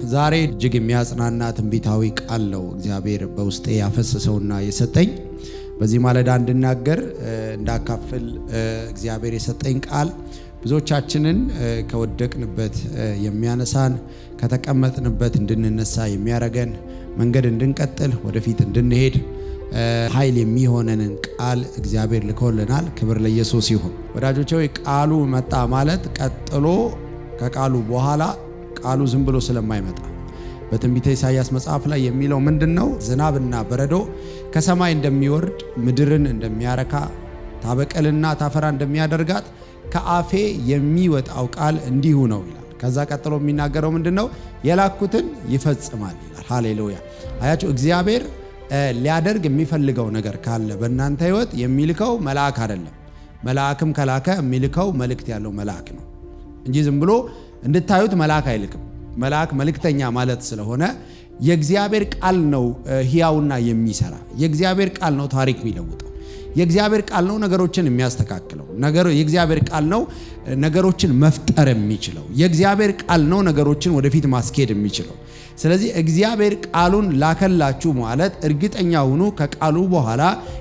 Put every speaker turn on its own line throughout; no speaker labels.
ዛሬ እጅግ የሚያጽናና ትንቢታዊ ቃል ነው እግዚአብሔር በውስጤ ያፈሰሰውና የሰጠኝ። በዚህ ማለዳ እንድናገር እንዳካፍል እግዚአብሔር የሰጠኝ ቃል ብዙዎቻችንን ከወደቅንበት የሚያነሳን ከተቀመጥንበት እንድንነሳ የሚያደርገን መንገድ እንድንቀጥል ወደፊት እንድንሄድ ኃይል የሚሆነንን ቃል እግዚአብሔር ልኮልናል። ክብር ለኢየሱስ ይሁን። ወዳጆቼ ሆይ ቃሉ መጣ ማለት ቀጥሎ ከቃሉ በኋላ ቃሉ ዝም ብሎ ስለማይመጣ በትንቢተ ኢሳይያስ መጽሐፍ ላይ የሚለው ምንድን ነው? ዝናብና በረዶ ከሰማይ እንደሚወርድ ምድርን እንደሚያረካ ታበቀልና ታፈራ እንደሚያደርጋት ከአፌ የሚወጣው ቃል እንዲሁ ነው ይላል። ከዛ ቀጥሎ የሚናገረው ምንድን ነው? የላኩትን ይፈጽማል ይላል። ሃሌሉያ። አያቸው እግዚአብሔር ሊያደርግ የሚፈልገው ነገር ካለ በእናንተ ሕይወት የሚልከው መልአክ አይደለም። መልአክም ከላከ የሚልከው መልእክት ያለው መልአክ ነው እንጂ ዝም ብሎ እንድታዩት መልአክ አይልክም። መልአክ መልእክተኛ ማለት ስለሆነ የእግዚአብሔር ቃል ነው ሕያውና የሚሰራ የእግዚአብሔር ቃል ነው ታሪክ የሚለውጠው የእግዚአብሔር ቃል ነው ነገሮችን የሚያስተካክለው የእግዚአብሔር ቃል ነው ነገሮችን መፍጠር የሚችለው የእግዚአብሔር ቃል ነው ነገሮችን ወደፊት ማስኬድ የሚችለው። ስለዚህ እግዚአብሔር ቃሉን ላከላችሁ ማለት እርግጠኛ ሁኑ፣ ከቃሉ በኋላ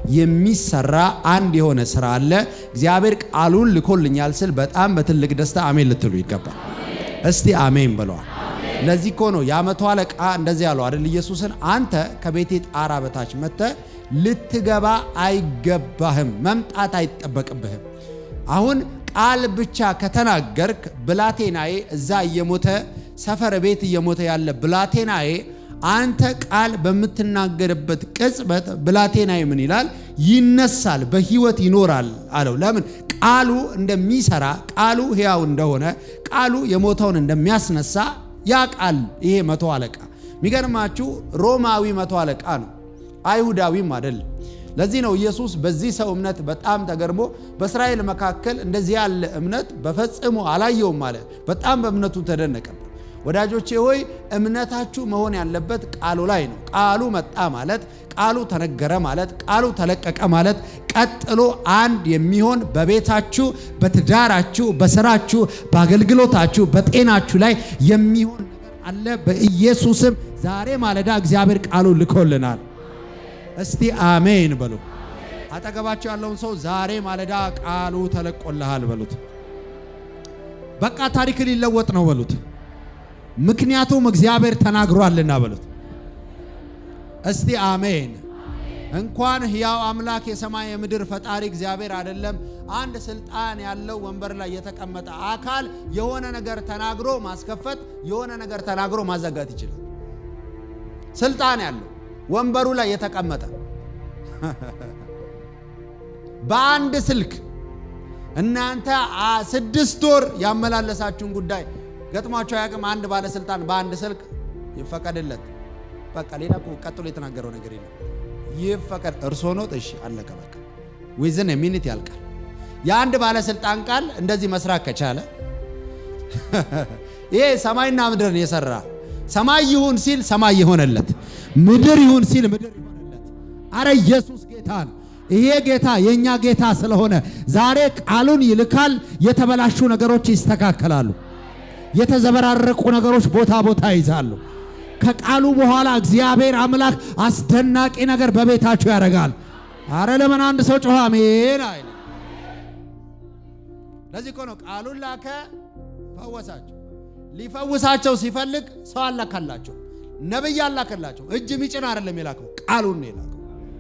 የሚሰራ አንድ የሆነ ስራ አለ። እግዚአብሔር ቃሉን ልኮልኛል ስል በጣም በትልቅ ደስታ አሜን ልትሉ ይገባል። እስቲ አሜን ብለዋል። ለዚህ እኮ ነው የዓመቱ አለቃ እንደዚህ ያለው አይደል? ኢየሱስን አንተ ከቤቴ ጣራ በታች መጥተህ ልትገባ አይገባህም፣ መምጣት አይጠበቅብህም። አሁን ቃል ብቻ ከተናገርክ ብላቴናዬ እዛ እየሞተ ሰፈር ቤት እየሞተ ያለ ብላቴናዬ አንተ ቃል በምትናገርበት ቅጽበት ብላቴናዬ ምን ይላል? ይነሳል፣ በህይወት ይኖራል አለው። ለምን? ቃሉ እንደሚሰራ ቃሉ ሕያው እንደሆነ ቃሉ የሞተውን እንደሚያስነሳ ያ ቃል ይሄ መቶ አለቃ የሚገርማችሁ ሮማዊ መቶ አለቃ ነው፣ አይሁዳዊም አይደለም። ለዚህ ነው ኢየሱስ በዚህ ሰው እምነት በጣም ተገርሞ በእስራኤል መካከል እንደዚህ ያለ እምነት በፈጽሞ አላየውም ማለት በጣም በእምነቱ ተደነቀበት። ወዳጆቼ ሆይ እምነታችሁ መሆን ያለበት ቃሉ ላይ ነው። ቃሉ መጣ ማለት ቃሉ ተነገረ ማለት ቃሉ ተለቀቀ ማለት ቀጥሎ አንድ የሚሆን በቤታችሁ፣ በትዳራችሁ፣ በስራችሁ፣ በአገልግሎታችሁ፣ በጤናችሁ ላይ የሚሆን ነገር አለ። በኢየሱስም ዛሬ ማለዳ እግዚአብሔር ቃሉ ልኮልናል። እስቲ አሜን በሉ። አጠገባቸው ያለውን ሰው ዛሬ ማለዳ ቃሉ ተለቆልሃል በሉት። በቃ ታሪክ ሊለወጥ ነው በሉት። ምክንያቱም እግዚአብሔር ተናግሯልና በሉት። እስቲ አሜን። እንኳን ሕያው አምላክ የሰማይ የምድር ፈጣሪ እግዚአብሔር አይደለም አንድ ስልጣን ያለው ወንበር ላይ የተቀመጠ አካል የሆነ ነገር ተናግሮ ማስከፈት፣ የሆነ ነገር ተናግሮ ማዘጋት ይችላል። ስልጣን ያለው ወንበሩ ላይ የተቀመጠ በአንድ ስልክ እናንተ ስድስት ወር ያመላለሳችሁን ጉዳይ ገጥሟቸው ያቅም አንድ ባለስልጣን በአንድ ስልክ ይፈቀድለት። በቃ ሌላ ቀጥሎ የተናገረው ነገር የለም። ይፈቀድ እርሶ ነው እሺ፣ አለቀ በቃ። ዊዝን ሚኒት ያልቃል። የአንድ ባለስልጣን ቃል እንደዚህ መስራት ከቻለ ይሄ ሰማይና ምድርን የሰራ ሰማይ ይሁን ሲል ሰማይ የሆነለት፣ ምድር ይሁን ሲል ምድር የሆነለት። አረ ኢየሱስ ጌታ ነው። ይሄ ጌታ የእኛ ጌታ ስለሆነ ዛሬ ቃሉን ይልካል። የተበላሹ ነገሮች ይስተካከላሉ። የተዘበራረቁ ነገሮች ቦታ ቦታ ይዛሉ። ከቃሉ በኋላ እግዚአብሔር አምላክ አስደናቂ ነገር በቤታችሁ ያደርጋል። አረ ለምን አንድ ሰው ጮኸ አሜን አይል? ለዚህ እኮ ነው ቃሉን ላከ፣ ፈወሳቸው። ሊፈውሳቸው ሲፈልግ ሰው አላካላቸው፣ ነብይ አላከላቸው። እጅ ሚጭን አይደለም የላከው፣ ቃሉን ነው የላከው።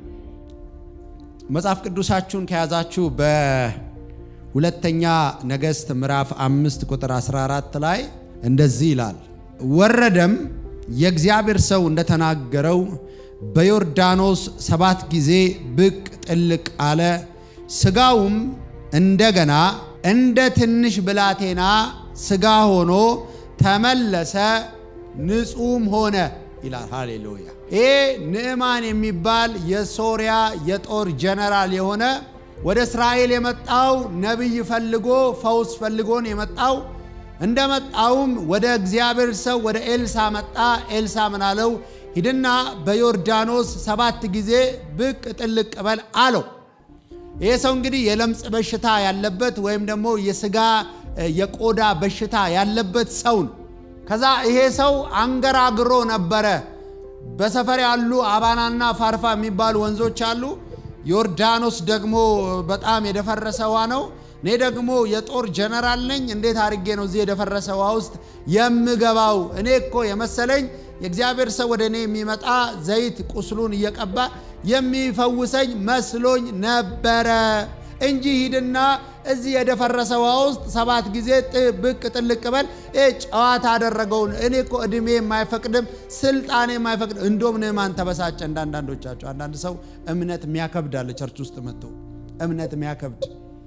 መጽሐፍ ቅዱሳችሁን ከያዛችሁ በሁለተኛ ነገሥት ምዕራፍ አምስት ቁጥር 14 ላይ እንደዚህ ይላል። ወረደም የእግዚአብሔር ሰው እንደተናገረው በዮርዳኖስ ሰባት ጊዜ ብቅ ጥልቅ አለ። ስጋውም እንደገና እንደ ትንሽ ብላቴና ስጋ ሆኖ ተመለሰ፣ ንጹሕም ሆነ ይላል። ሃሌሉያ። ይሄ ንዕማን የሚባል የሶሪያ የጦር ጀነራል የሆነ ወደ እስራኤል የመጣው ነቢይ ፈልጎ ፈውስ ፈልጎን የመጣው እንደመጣውም ወደ እግዚአብሔር ሰው ወደ ኤልሳ መጣ። ኤልሳ ምን አለው? ሂድና በዮርዳኖስ ሰባት ጊዜ ብቅ ጥልቅ በል አለው። ይሄ ሰው እንግዲህ የለምጽ በሽታ ያለበት ወይም ደግሞ የስጋ የቆዳ በሽታ ያለበት ሰው ነው። ከዛ ይሄ ሰው አንገራግሮ ነበረ። በሰፈር ያሉ አባናና ፋርፋ የሚባሉ ወንዞች አሉ። ዮርዳኖስ ደግሞ በጣም የደፈረሰ ውሃ ነው። እኔ ደግሞ የጦር ጀነራል ነኝ። እንዴት አድርጌ ነው እዚህ የደፈረሰ ውሃ ውስጥ የምገባው? እኔ እኮ የመሰለኝ የእግዚአብሔር ሰው ወደ እኔ የሚመጣ ዘይት ቁስሉን እየቀባ የሚፈውሰኝ መስሎኝ ነበረ እንጂ ሂድና እዚህ የደፈረሰ ውሃ ውስጥ ሰባት ጊዜ ብቅ ጥልቅ በል። ጨዋታ አደረገውን። እኔ እኮ እድሜ የማይፈቅድም ስልጣኔ የማይፈቅድ እንደውም ንዕማን ተበሳጨ። እንደ አንዳንዶቻቸው አንዳንድ ሰው እምነት የሚያከብድ አለ። ቸርች ውስጥ መጥቶ እምነት የሚያከብድ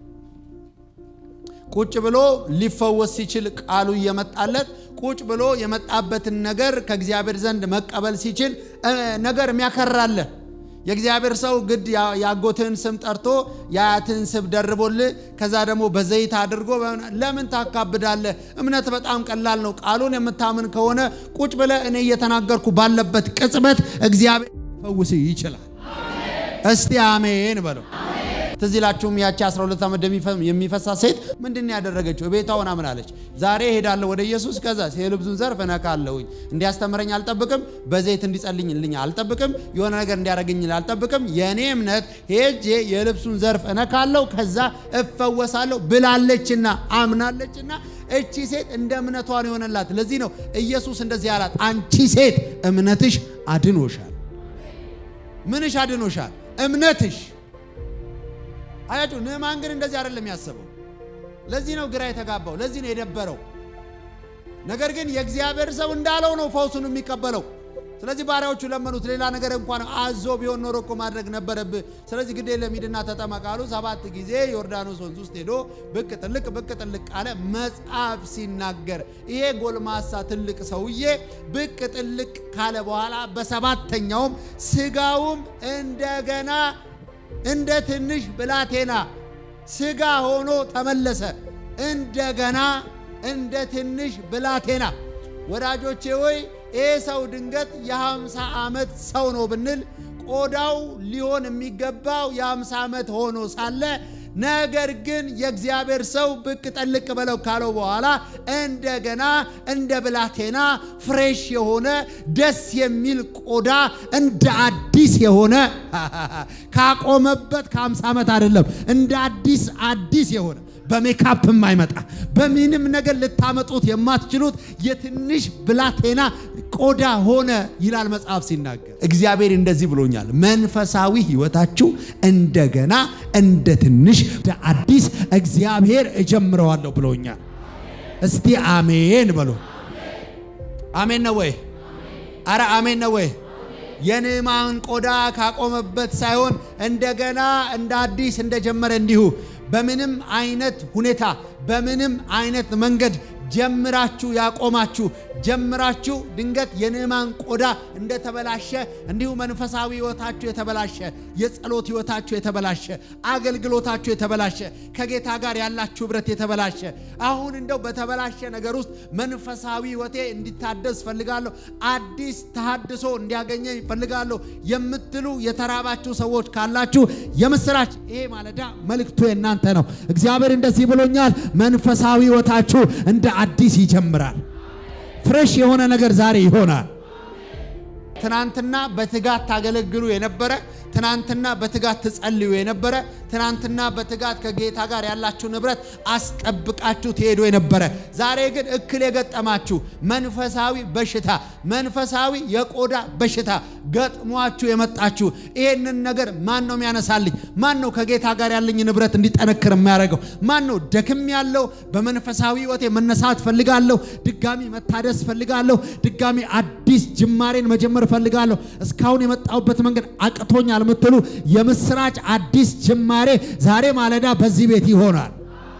ቁጭ ብሎ ሊፈወስ ሲችል ቃሉ እየመጣለት ቁጭ ብሎ የመጣበትን ነገር ከእግዚአብሔር ዘንድ መቀበል ሲችል ነገር የሚያከራለ የእግዚአብሔር ሰው ግድ የአጎትህን ስም ጠርቶ የአያትህን ስም ደርቦልህ ከዛ ደግሞ በዘይት አድርጎ ለምን ታካብዳለህ? እምነት በጣም ቀላል ነው። ቃሉን የምታምን ከሆነ ቁጭ ብለህ እኔ እየተናገርኩ ባለበት ቅጽበት እግዚአብሔር ሊፈውስ ይችላል። እስቲ አሜን በለው። ትዝ ይላችሁም ያቺ 12 ዓመት የሚፈሳ ሴት ምንድን ያደረገችው? ቤቷ ሆና ምን አለች? ዛሬ እሄዳለሁ ወደ ኢየሱስ፣ ከዛ የልብሱን ዘርፍ እነካለሁኝ። እንዲያስተምረኝ አልጠብቅም፣ በዘይት እንዲጸልኝልኝ አልጠብቅም፣ የሆነ ነገር እንዲያደርግኝ አልጠብቅም። የእኔ እምነት ሄጄ የልብሱን ዘርፍ እነካለሁ፣ ከዛ እፈወሳለሁ ብላለችና አምናለችና እቺ ሴት እንደ እምነቷ ነው የሆነላት። ለዚህ ነው ኢየሱስ እንደዚህ አላት፣ አንቺ ሴት እምነትሽ አድኖሻል። ምንሽ አድኖሻል? እምነትሽ አያችሁ ንዕማን ግን እንደዚህ አይደለም ያሰበው። ለዚህ ነው ግራ የተጋባው፣ ለዚህ ነው የደበረው። ነገር ግን የእግዚአብሔር ሰው እንዳለው ነው ፈውሱን የሚቀበለው። ስለዚህ ባሪያዎቹ ለመኑት። ሌላ ነገር እንኳን አዞ ቢሆን ኖሮ እኮ ማድረግ ነበረብህ። ስለዚህ ግድ የለም ሂድና ተጠመቅ አሉ። ሰባት ጊዜ ዮርዳኖስ ወንዝ ውስጥ ሄዶ ብቅ ጥልቅ ብቅ ጥልቅ አለ። መጽሐፍ ሲናገር ይሄ ጎልማሳ ትልቅ ሰውዬ ብቅ ጥልቅ ካለ በኋላ በሰባተኛውም ስጋውም እንደገና እንደ ትንሽ ብላቴና ስጋ ሆኖ ተመለሰ። እንደገና እንደ ትንሽ ብላቴና። ወዳጆቼ ሆይ ይህ ሰው ድንገት የሃምሳ ዓመት ሰው ነው ብንል ቆዳው ሊሆን የሚገባው የሃምሳ ዓመት ሆኖ ሳለ ነገር ግን የእግዚአብሔር ሰው ብቅ ጠልቅ በለው ካለው በኋላ እንደገና እንደ ብላቴና ፍሬሽ የሆነ ደስ የሚል ቆዳ እንደ አዲስ የሆነ ካቆመበት ከ50 ዓመት አይደለም፣ እንደ አዲስ አዲስ የሆነ በሜካፕ የማይመጣ በምንም ነገር ልታመጡት የማትችሉት የትንሽ ብላቴና ቆዳ ሆነ ይላል መጽሐፍ ሲናገር። እግዚአብሔር እንደዚህ ብሎኛል፣ መንፈሳዊ ሕይወታችሁ እንደገና እንደ ትንሽ እንደ አዲስ እግዚአብሔር እጀምረዋለሁ ብሎኛል። እስቲ አሜን በሎ። አሜን ነው ወይ? አረ አሜን ነው ወይ? የንዕማን ቆዳ ካቆመበት ሳይሆን እንደገና እንደ አዲስ እንደጀመረ እንዲሁ በምንም አይነት ሁኔታ በምንም አይነት መንገድ ጀምራችሁ ያቆማችሁ ጀምራችሁ ድንገት የንዕማን ቆዳ እንደተበላሸ እንዲሁ መንፈሳዊ ሕይወታችሁ የተበላሸ፣ የጸሎት ሕይወታችሁ የተበላሸ፣ አገልግሎታችሁ የተበላሸ፣ ከጌታ ጋር ያላችሁ ኅብረት የተበላሸ አሁን እንደው በተበላሸ ነገር ውስጥ መንፈሳዊ ሕይወቴ እንዲታደስ ፈልጋለሁ፣ አዲስ ተሃድሶ እንዲያገኘኝ ፈልጋለሁ የምትሉ የተራባችሁ ሰዎች ካላችሁ የምስራች፣ ይሄ ማለዳ መልእክቱ የእናንተ ነው። እግዚአብሔር እንደዚህ ብሎኛል፣ መንፈሳዊ ሕይወታችሁ እንደ አዲስ ይጀምራል። ፍሬሽ የሆነ ነገር ዛሬ ይሆናል። ትናንትና በትጋት ታገለግሉ የነበረ ትናንትና በትጋት ትጸልዩ የነበረ ትናንትና በትጋት ከጌታ ጋር ያላችሁ ንብረት አስጠብቃችሁ ትሄዱ የነበረ ዛሬ ግን እክል የገጠማችሁ መንፈሳዊ በሽታ መንፈሳዊ የቆዳ በሽታ ገጥሟችሁ የመጣችሁ ይሄንን ነገር ማን ነው የሚያነሳልኝ? ማን ነው ከጌታ ጋር ያለኝ ንብረት እንዲጠነክር የሚያደርገው? ማን ነው ደክም ያለው በመንፈሳዊ ሕይወቴ መነሳት ፈልጋለሁ፣ ድጋሚ መታደስ ፈልጋለሁ፣ ድጋሚ አዲስ ጅማሬን መጀመር ፈልጋለሁ፣ እስካሁን የመጣሁበት መንገድ አቅቶኛል የምትሉ የምስራች አዲስ ጅማሬ ዛሬ ማለዳ በዚህ ቤት ይሆናል።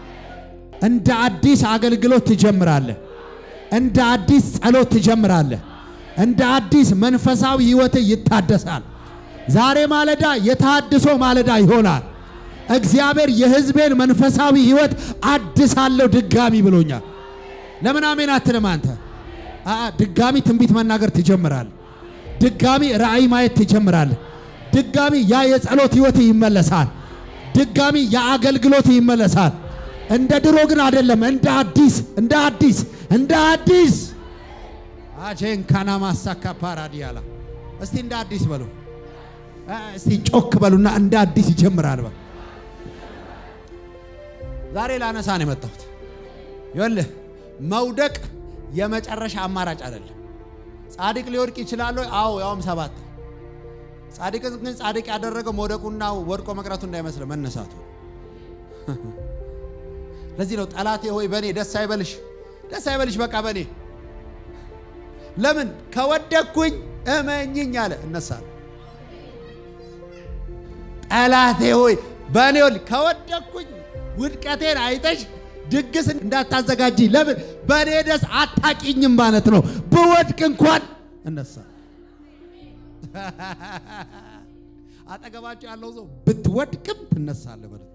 እንደ አዲስ አገልግሎት ትጀምራለህ። እንደ አዲስ ጸሎት ትጀምራለህ። እንደ አዲስ መንፈሳዊ ሕይወት ይታደሳል። ዛሬ ማለዳ የታድሶ ማለዳ ይሆናል። እግዚአብሔር የሕዝቤን መንፈሳዊ ሕይወት አድሳለሁ ድጋሚ ብሎኛል። ለምን አሜን አትልም አንተ? ድጋሚ ትንቢት መናገር ትጀምራለህ። ድጋሚ ራእይ ማየት ትጀምራለህ። ድጋሚ ያ የጸሎት ሕይወት ይመለሳል። ድጋሚ የአገልግሎት ይመለሳል። እንደ ድሮ ግን አይደለም። እንደ አዲስ እንደ አዲስ እንደ አዲስ አቼን ካና ማሳካ ፓራዲያላ እስቲ እንደ አዲስ በሉ። እስቲ ጮክ በሉና እንደ አዲስ ይጀምራል በሉ። ዛሬ ላነሳ ነው የመጣሁት። ይኸውልህ መውደቅ የመጨረሻ አማራጭ አይደለም። ጻድቅ ሊወድቅ ይችላል። አዎ ያውም ሰባት ጻድቅ ግን ጻድቅ ያደረገው መውደቁና ወድቆ መቅረቱ እንዳይመስል መነሳቱ። ለዚህ ነው ጠላቴ ሆይ በእኔ ደስ አይበልሽ፣ ደስ አይበልሽ በቃ በእኔ ለምን ከወደቅኩኝ እመኝኝ አለ እነሳለሁ። ጠላቴ ሆይ በእኔ ከወደቅኩኝ ውድቀቴን አይተሽ ድግስ እንዳታዘጋጂ ለምን በእኔ ደስ አታቂኝም ማለት ነው። ብወድቅ እንኳን እነሳ አጠገባቸው ያለው ሰው ብትወድቅም ትነሳለህ በሉት።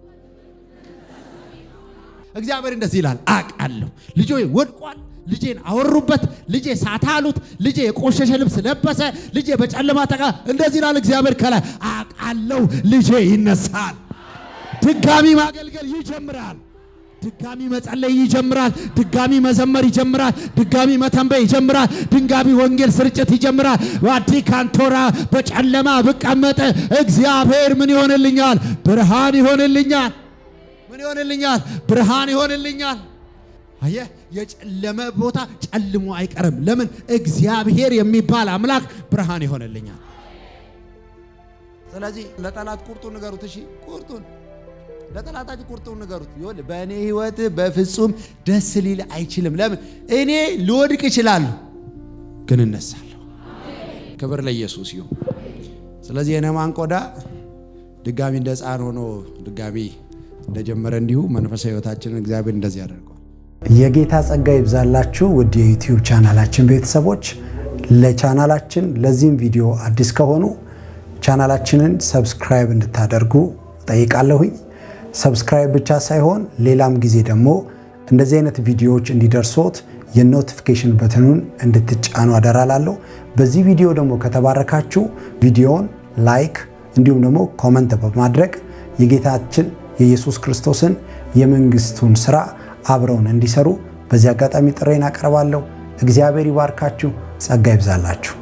እግዚአብሔር እንደዚህ ይላል፣ አውቃለሁ ልጆ ወድቋል። ልጄን አወሩበት። ልጄ ሳታሉት። ልጄ የቆሸሸ ልብስ ለበሰ። ልጄ በጨለማ ተቃ እንደዚህ ይላል እግዚአብሔር ከላይ አውቃለሁ ልጄ ይነሳል። ድጋሚ ማገልገል ይጀምራል። ድጋሚ መጸለይ ይጀምራል። ድጋሚ መዘመር ይጀምራል። ድጋሚ መተንበይ ይጀምራል። ድንጋሚ ወንጌል ስርጭት ይጀምራል። ዋዲ ካንቶራ በጨለማ ብቀመጥ እግዚአብሔር ምን ይሆንልኛል? ብርሃን ይሆንልኛል። ምን ይሆንልኛል? ብርሃን ይሆንልኛል። አየህ፣ የጨለመ ቦታ ጨልሞ አይቀርም። ለምን? እግዚአብሔር የሚባል አምላክ ብርሃን ይሆንልኛል። ስለዚህ ለጠላት ቁርጡን ንገሩት። እሺ ቁርጡን ለጠላታችሁ ቁርጡን ንገሩት። ይኸውልህ በእኔ ህይወት በፍጹም ደስ ሊል አይችልም። ለምን? እኔ ልወድቅ እችላለሁ፣ ግን እነሳለሁ። ክብር ለኢየሱስ ይሁን። ስለዚህ የነማን ቆዳ ድጋሚ እንደ ሕፃን ሆኖ ድጋሚ እንደጀመረ እንዲሁ መንፈሳዊ ህይወታችንን እግዚአብሔር እንደዚህ ያደርገዋል።
የጌታ ጸጋ ይብዛላችሁ ውድ የዩቲዩብ ቻናላችን ቤተሰቦች። ለቻናላችን ለዚህም ቪዲዮ አዲስ ከሆኑ ቻናላችንን ሰብስክራይብ እንድታደርጉ ጠይቃለሁኝ። ሰብስክራይብ ብቻ ሳይሆን ሌላም ጊዜ ደግሞ እንደዚህ አይነት ቪዲዮዎች እንዲደርሶት የኖቲፊኬሽን በትኑን እንድትጫኑ አደራላለሁ። በዚህ ቪዲዮ ደግሞ ከተባረካችሁ ቪዲዮውን ላይክ እንዲሁም ደግሞ ኮመንት በማድረግ የጌታችን የኢየሱስ ክርስቶስን የመንግስቱን ስራ አብረውን እንዲሰሩ በዚህ አጋጣሚ ጥሬን አቀርባለሁ። እግዚአብሔር ይባርካችሁ፣ ጸጋ ይብዛላችሁ።